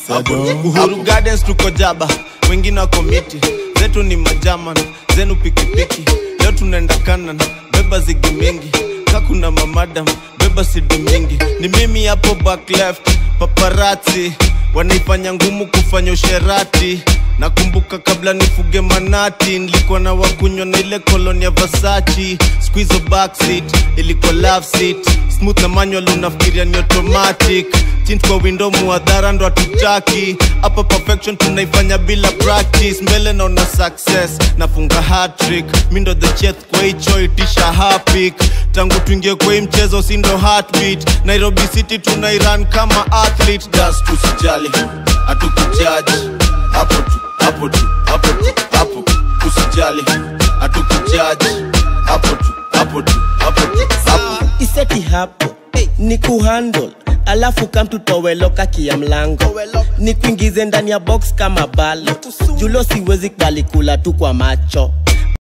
uhuru gardens tuko jaba wengine wako miti zetu ni majaman zenu pikipiki leo tunaenda kanan beba zigi mingi kakuna mamadam beba sidi mingi ni mimi hapo back left paparati wanaifanya ngumu kufanya usherati nakumbuka kabla nifuge manati nilikuwa na wakunywa na ile koloni ya vasachi squizo backseat ilikuwa love seat smooth na manual unafikiria ni automatic tint kwa window muadhara ndo hatutaki hapa perfection tunaifanya bila practice mbele naona success nafunga hatrick mi ndo the chef kwa hicho itisha hapik tangu tuingie kwa hii mchezo si ndo heartbeat nairobi city tunairan kama athlete das tusijali hatukujaji hapo tu hapo tu hapo tu hapo usijali hatukujaji hapo tu hapo tu hapo tu hapo iseti hapo ni kuhandle alafu kamtutoweloka kia mlango ni kuingize ndani ya box kama balo julo siwezi kubali kula tu kwa macho